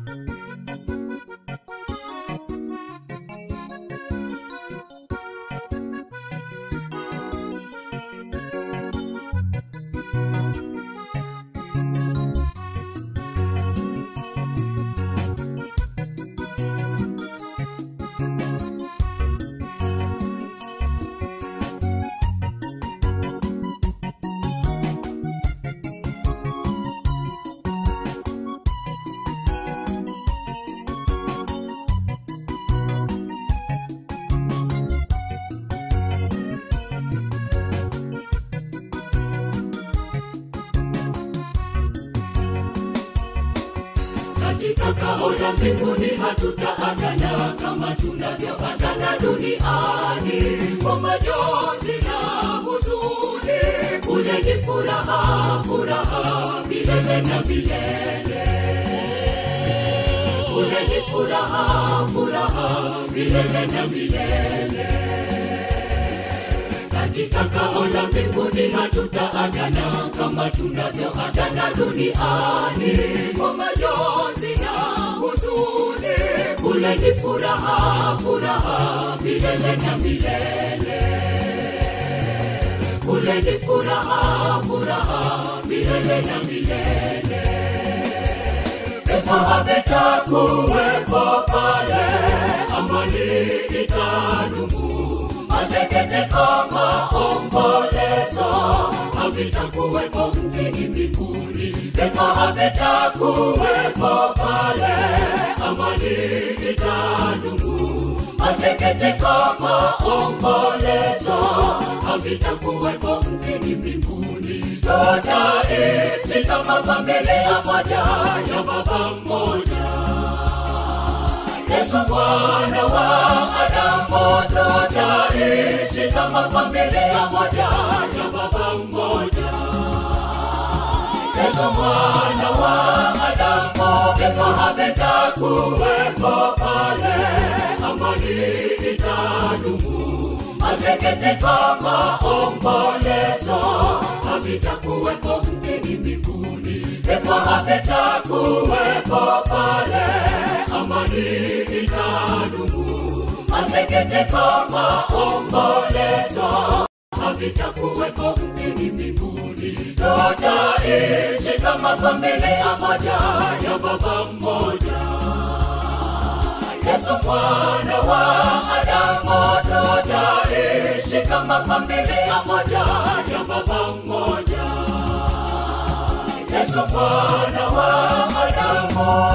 katika kao la mbinguni hatutaagana kama tunavyoagana duniani kwa majonzi na huzuni kule ni furaha furaha milele na milele kule ni furaha furaha milele na milele katika kao la mbinguni hatutaagana kama tunavyoagana duniani kwa majonzi na huzuni kule ni furaha furaha milele na milele kule ni furaha furaha milele na milele pepo havitakuwepo pale amani itadumu maseketeko maombolezo havitakuwepo mjini mbinguni pepo havitakuwepo pale amani itadumu maseketeko maombolezo havitakuwepo mjini mbinguni tutaishi kama familia moja ya baba mmoja Yesu mwana wa Adamu, tutaishi kama familia moja ya baba mmoja. Yesu mwana wa Adamu, vifo havitakuwepo pale, amani itadumu. Maseketiko, maombolezo havitakuwepo mjini mbinguni, vifo havitakuwepo pale amani itadumu. Maseketiko, maombolezo havitakuwepo mjini mbinguni. Tutaishi kama familia moja ya baba mmoja. Yesu mwana wa Adamu, tutaishi kama familia moja ya baba mmoja. Yesu mwana wa Adamu.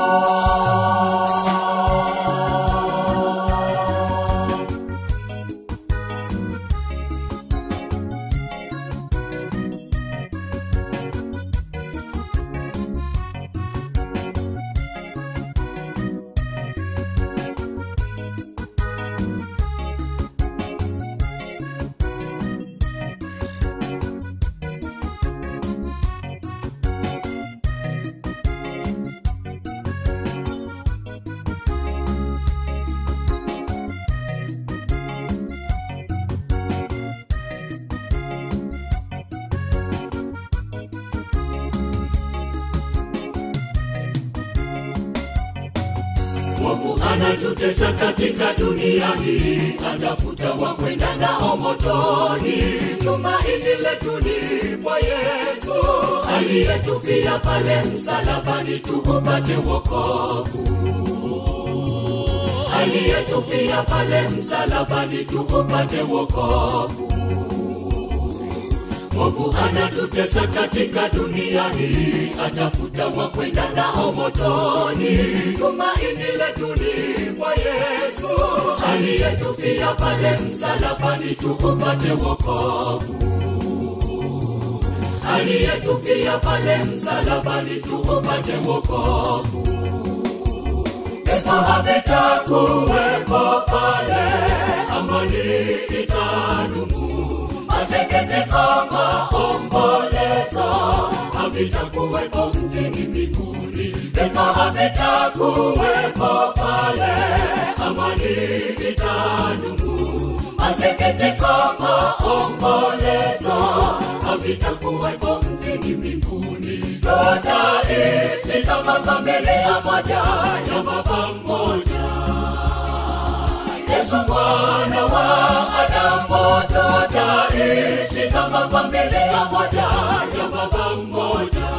Mungu anatutesa katika dunia hii, atafuta wa kwenda nao motoni. Tumaini letu ni kwa Yesu aliyetufia pale msalabani, tuupate wokovu. Aliyetufia pale msalabani, tuupate wokovu. Mungu anatutesa katika dunia hii, atafuta wa kwenda nao motoni. Tumaini letu ni kwa Yesu aliyetufia pale msalabani, tuupate wokovu. Aliyetufia pale msalabani, tuupate wokovu. Pepo havitakuwepo pale, amani itadumu maseketiko, maombolezo havitakuwepo mjini mbinguni. Pepo havitakuwepo pale, amani itadumu. Maseketiko, maombolezo havitakuwepo mjini mbinguni. Tutaishi kama kama familia moja ya baba mmoja Yesu mwana wa Adamu tutaishi kama familia moja ya baba mmoja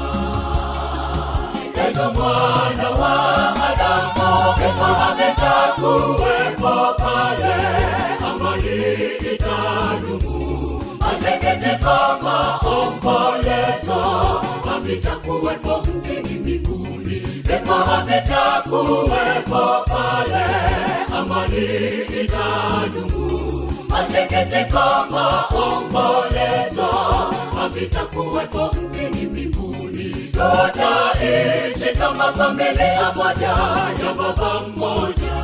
Yesu mwana wa Adamu kama ametakuwepo pale amani itadumu masikitiko maombolezo havitakuwepo mjini mbinguni vifo havitakuwepo pale amani itadumu masikitiko maombolezo havitakuwepo mjini mbinguni tutaishi kama familia moja ya baba mmoja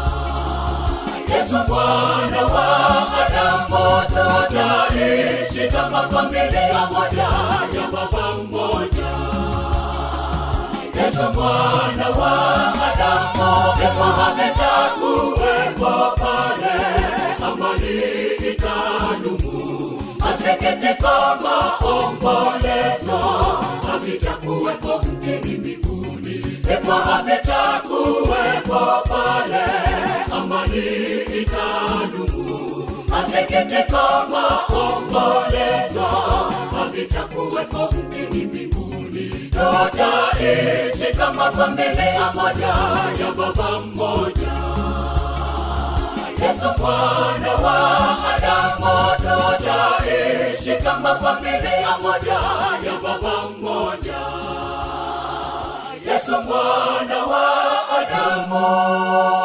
Yesu mwana wa Adamu tutaishi kama familia moja ya baba mmoja Yesu mwana wa Adamu kifo havitakuwepo pale amani itadumu masikitiko maombolezo havitakuwepo mjini mbinguni vifo havitakuwepo pale amani itadumu masikitiko maombolezo havitakuwepo mjini mbinguni tutaishi kama familia moja ya baba mmoja Yesu mwana wa Adamu tutaishi kama familia moja ya baba mmoja Yesu mwana wa Adamu